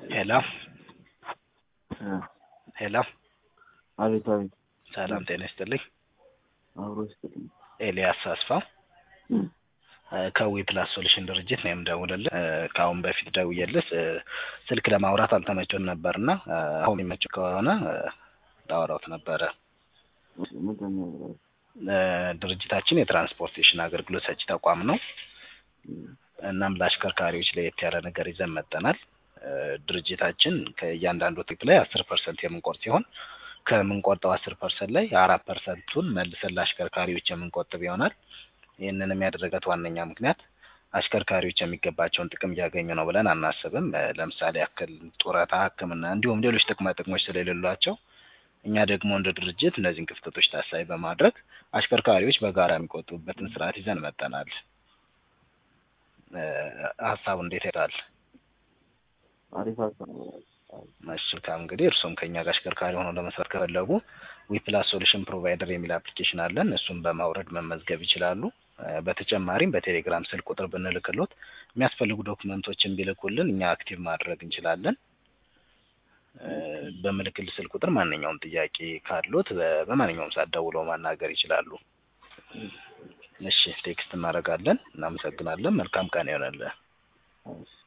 ሄሎ ሄሎ አቤት አቤት ሰላም ጤና ይስጥልኝ። አብሮ ይስጥልኝ። ኤልያስ አስፋው ከዊ ፕላስ ሶሉሽን ድርጅት ነው የምደውልልህ። ከአሁን በፊት ደውዬልህ ስልክ ለማውራት አልተመቸን ነበርና አሁን የሚመቸው ከሆነ ላወራውት ነበረ። ምንድን ነው ብለው? ድርጅታችን የትራንስፖርቴሽን አገልግሎት ሰጪ ተቋም ነው። እናም ለአሽከርካሪዎች ለየት ያለ ነገር ይዘን መጠናል። ድርጅታችን ከእያንዳንዱ ትሪፕ ላይ አስር ፐርሰንት የምንቆርጥ ሲሆን ከምንቆርጠው አስር ፐርሰንት ላይ አራት ፐርሰንቱን መልሰን ለአሽከርካሪዎች የምንቆጥብ ይሆናል። ይህንንም ያደረገት ዋነኛ ምክንያት አሽከርካሪዎች የሚገባቸውን ጥቅም እያገኙ ነው ብለን አናስብም። ለምሳሌ ያክል ጡረታ፣ ሕክምና እንዲሁም ሌሎች ጥቅማ ጥቅሞች ስለሌሏቸው እኛ ደግሞ እንደ ድርጅት እነዚህን ክፍተቶች ታሳቢ በማድረግ አሽከርካሪዎች በጋራ የሚቆጥቡበትን ስርዓት ይዘን መጠናል። ሀሳቡ እንዴት ይሄዳል? አሪፍ ሀሳብ ነው። መልካም እንግዲህ እርሱም ከኛ ጋር አሽከርካሪ ሆነው ለመስራት ከፈለጉ ዊፕላስ ሶሉሽን ፕሮቫይደር የሚል አፕሊኬሽን አለን። እሱም በማውረድ መመዝገብ ይችላሉ። በተጨማሪም በቴሌግራም ስልክ ቁጥር ብንልክሎት የሚያስፈልጉ ዶክመንቶችን ቢልኩልን እኛ አክቲቭ ማድረግ እንችላለን። በምልክል ስልክ ቁጥር ማንኛውም ጥያቄ ካሉት በማንኛውም ሰዓት ደውለው ማናገር ይችላሉ። እሺ ቴክስት እናደርጋለን። እናመሰግናለን። መልካም ቀን ይሆነልህ። እሺ።